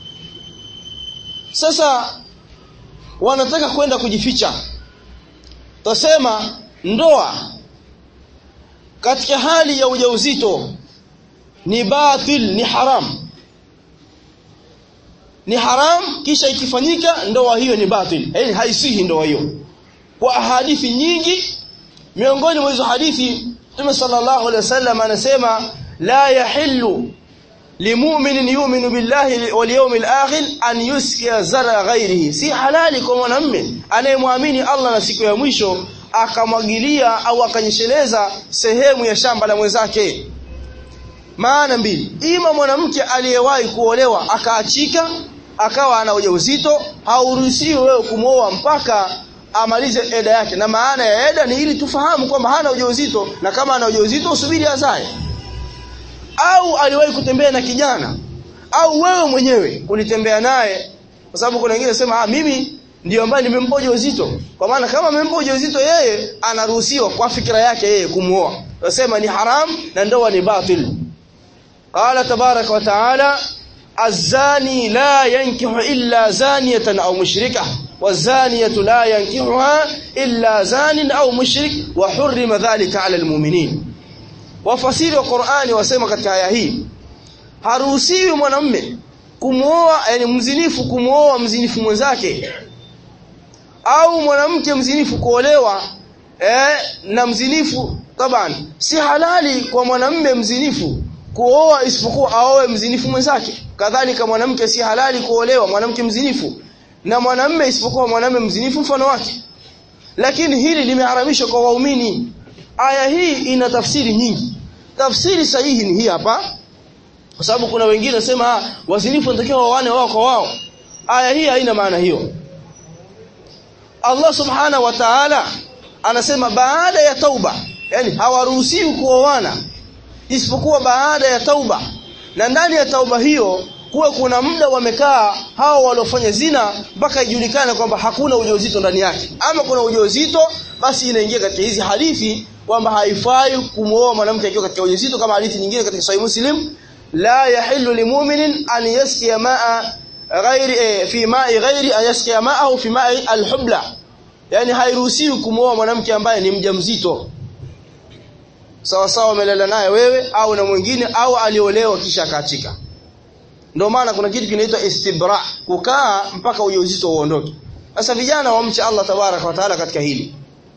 sasa wanataka kwenda kujificha tasema ndoa katika hali ya ujauzito ni batil ni haram ni haram kisha ikifanyika ndoa hiyo ni batil yani haisihi ndoa hiyo kwa hadithi nyingi miongoni mwa hizo hadithi Mtume sallallahu alaihi wasallam anasema la yahillu limu'minin yu'minu billahi wal yawmil akhir an yuskiya zara ghairihi si halali kwa mwanamume anayemwamini Allah na siku ya mwisho akamwagilia au akanyesheleza sehemu ya shamba la mwenzake maana mbili ima mwanamke aliyewahi kuolewa akaachika akawa ana ujauzito hauruhusiwi wewe kumwoa mpaka amalize eda yake na maana ya eda ni ili tufahamu kwamba hana ujauzito na kama ana ujauzito usubiri azae au aliwahi kutembea na kijana au wewe mwenyewe ulitembea naye kwa sababu kuna wengine sema ah mimi ndio ambaye nimempa ujauzito kwa maana kama amempa ujauzito yeye anaruhusiwa kwa fikra yake yeye kumuoa nasema ni haram na ndoa ni batil qala tabarak wa taala الزاني لا ينكح إلا زانية أو مشركة والزانية لا ينكحها إلا زان أو مشرك وحرم ذلك على المؤمنين wafasiri wa Qur'ani wasema katika aya hii haruhusiwi mwanamume kumuoa yani mzinifu kumuoa mzinifu mwenzake au mwanamke mzinifu kuolewa eh, na mzinifu taban si halali kwa mwanamume mzinifu kuoa isipokuwa aoe mzinifu mwenzake kadhalika mwanamke si halali kuolewa mwanamke mzinifu na mwanamume isipokuwa mwanamume mzinifu mfano wake lakini hili limeharamishwa kwa waumini aya hii ina tafsiri nyingi tafsiri sahihi ni hii hapa kwa sababu kuna wengine wasema wazinifu wanatakiwa waone wao kwa wao aya hii haina maana hiyo Allah subhanahu wa ta'ala anasema baada ya tauba yani hawaruhusiwi kuoana isipokuwa baada ya tauba na ndani ya tauba hiyo kuwe kuna muda wamekaa hao waliofanya zina mpaka ijulikane kwamba hakuna ujauzito ndani yake ama kuna ujauzito basi inaingia katika hizi hadithi kwamba haifai kumwoa mwanamke akiwa katika ujauzito kama hadithi nyingine katika Sahih Muslim la yahillu limu'minin an yaskiya ma'a ghairi eh, fi ma'i ghairi an yaskiya ma'ahu fi ma'i al-hubla yani hairuhusiwi kumwoa mwanamke ambaye ni mjamzito sawa sawa umelala naye wewe au na mwingine au aliolewa kisha akaachika ndio maana kuna kitu kinaitwa istibra kukaa mpaka ujauzito uondoke sasa vijana wamche Allah tabaraka wa taala katika hili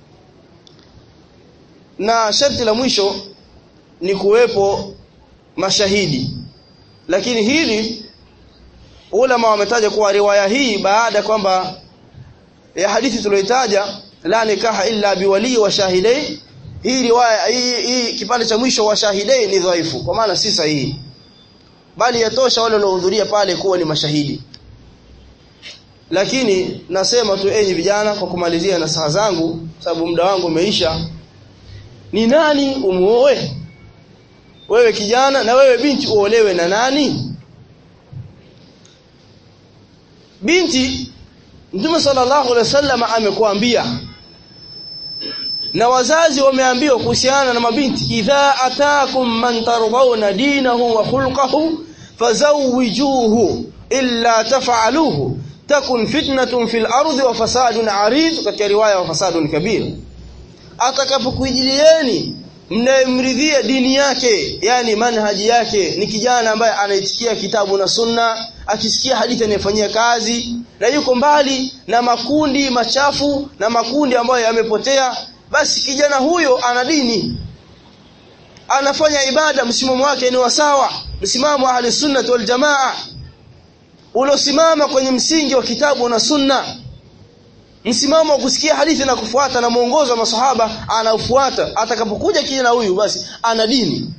na sharti la mwisho ni kuwepo mashahidi lakini hili ulama wametaja kuwa riwaya hii baada kwamba ya hadithi tuliyotaja la nikaha illa biwali wa shahidai hii riwaya hii, hii kipande cha mwisho wa shahidai ni dhaifu kwa maana si sahihi bali yatosha wale waliohudhuria pale kuwa ni mashahidi lakini nasema tu enyi vijana kwa kumalizia nasaha zangu sababu muda wangu umeisha ni nani umuoe wewe kijana na wewe binti uolewe na nani binti Mtume sallallahu alaihi wasallam amekuambia na wazazi wameambiwa kuhusiana na mabinti idha atakum man tardawna dinahu wa khulquhu fazawwijuhu illa taf'aluhu takun fitnatun fil ardi wa fasadun arid katika riwaya wa fasadun kabir atakapokujilieni mnayemridhia dini yake yani manhaji yake ni kijana ambaye anaitikia kitabu na sunna akisikia hadithi anayefanyia kazi na yuko mbali na makundi machafu na makundi ambayo yamepotea basi kijana huyo ana dini anafanya ibada msimamo wake ni wasawa msimamo wa ahli sunnah wal jamaa ulosimama kwenye msingi wa kitabu na sunna msimamo wa kusikia hadithi na kufuata na mwongozo wa masahaba anafuata atakapokuja kijana huyu basi ana dini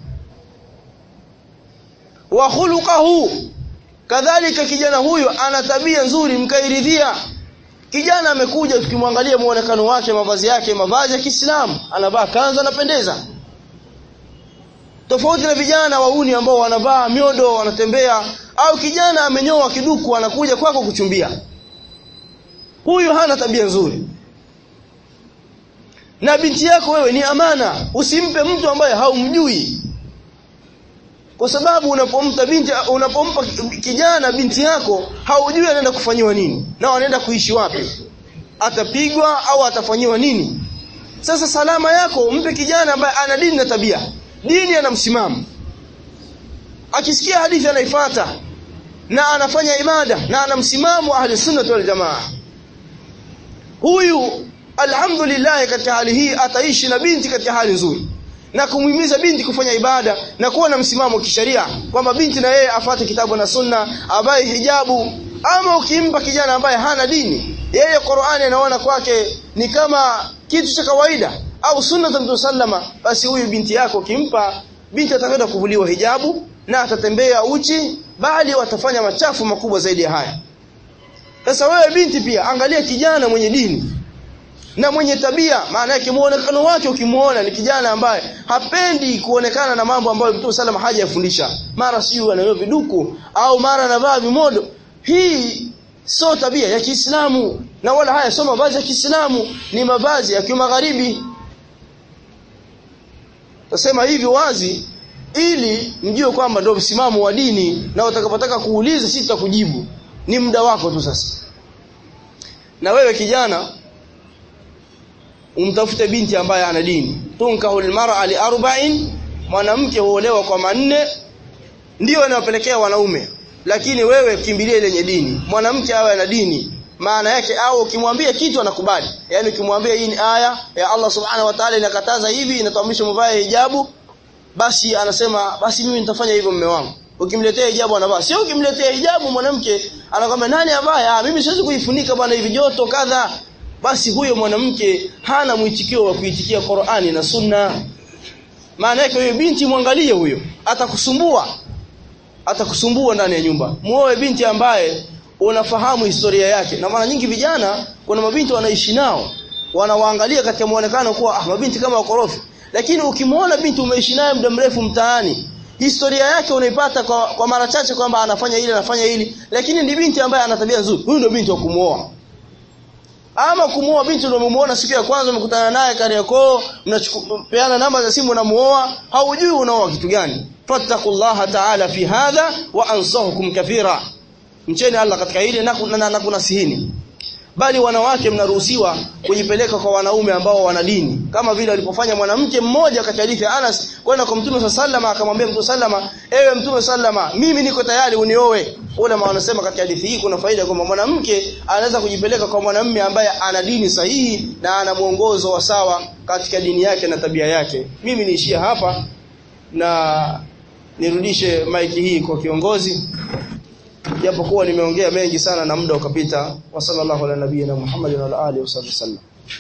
wa khuluquhu kadhalika kijana huyu ana tabia nzuri mkairidhia kijana amekuja tukimwangalia muonekano wake mavazi yake mavazi ya Kiislamu anavaa kanzu anapendeza tofauti na vijana wauni ambao wanavaa miodo wanatembea au kijana amenyoa kiduku anakuja kwako kuchumbia huyu hana tabia nzuri na binti yako wewe ni amana usimpe mtu ambaye haumjui kwa sababu unapomta binti unapompa kijana binti yako haujui anaenda kufanyiwa nini na anaenda kuishi wapi atapigwa au atafanyiwa nini sasa salama yako mpe kijana ambaye ana dini na tabia dini ana msimamo akisikia hadithi anaifuata na anafanya ibada na ana msimamo ahli sunnah wal jamaa huyu alhamdulillah katika hali hii ataishi na binti katika hali nzuri na kumhimiza binti kufanya ibada na kuwa na msimamo kisheria kwamba binti na yeye afate kitabu na sunna avae hijabu ama ukimpa kijana ambaye hana dini yeye Qur'ani anaona kwake ni kama kitu cha kawaida au sunna za Mtume sallama basi huyu binti yako kimpa binti atakwenda kuvuliwa hijabu na atatembea uchi bali watafanya machafu makubwa zaidi ya haya sasa wewe binti pia angalia kijana mwenye dini na mwenye tabia maana yake muonekano wake ukimuona ni kijana ambaye hapendi kuonekana na mambo ambayo Mtume sallam hajayafundisha mara siyo anayo viduku au mara anavaa vimodo hii sio tabia ya Kiislamu na wala haya sio mavazi ya Kiislamu ni mavazi ya kimagharibi tasema hivi wazi ili mjue kwamba ndio msimamo wa dini na utakapotaka kuuliza sisi tutakujibu ni muda wako tu sasa na wewe kijana umtafute binti ambaye ana dini tunkahu almar'a li arba'in mwanamke huolewa kwa manne ndio inawapelekea wanaume lakini wewe kimbilie lenye dini mwanamke awe ana dini maana yake au ukimwambia kitu anakubali yani ukimwambia hii ni aya ya Allah subhanahu wa ta'ala inakataza hivi inatuamrisha mvae hijabu basi anasema basi mimi nitafanya hivyo mume wangu ukimletea hijabu anavaa sio ukimletea hijabu mwanamke anakwambia nani avae ah mimi siwezi kuifunika bwana hivi joto kadha basi huyo mwanamke hana mwitikio wa kuitikia Qur'ani na Sunna maana yake huyo binti mwangalie huyo atakusumbua atakusumbua ndani ya nyumba muoe binti ambaye unafahamu historia yake na mara nyingi vijana kuna mabinti wanaishi nao wanawaangalia katika muonekano kuwa ah mabinti kama wakorofi lakini ukimwona binti umeishi naye muda mrefu mtaani historia yake unaipata kwa, kwa mara chache kwamba anafanya hili anafanya hili lakini ni binti ambaye ana tabia nzuri huyu ndio binti wa kumuoa ama kumuoa binti unamuona siku ya kwanza umekutana naye Kariakoo mnachukupeana namba za simu unamuoa haujui unaoa kitu gani fattaqullaha ta'ala fi hadha wa ansahukum kathira mcheni Allah katika hili na, na, na kunasihini bali wanawake mnaruhusiwa kujipeleka kwa wanaume ambao wana dini kama vile alipofanya mwanamke mmoja katika hadithi ya Anas kwenda kwa Mtume sallama akamwambia Mtume sallama ewe Mtume sallama mimi niko tayari unioe ule wanasema katika hadithi hii kuna faida kwamba mwanamke anaweza kujipeleka kwa mwanamume ambaye ana dini sahihi na ana mwongozo wa sawa katika dini yake na tabia yake mimi niishia hapa na nirudishe maiki hii kwa kiongozi japokuwa nimeongea mengi sana na muda ukapita wa sallallahu ala nabiyina Muhammadin wa ala alihi wasallam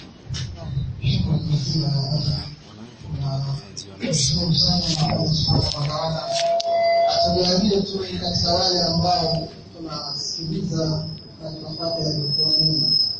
Nashukuru sana Allah subhanahu wa ta'ala atujalie tuwe katika wale ambao tunasikiliza na tunapata yaliyokuwa mema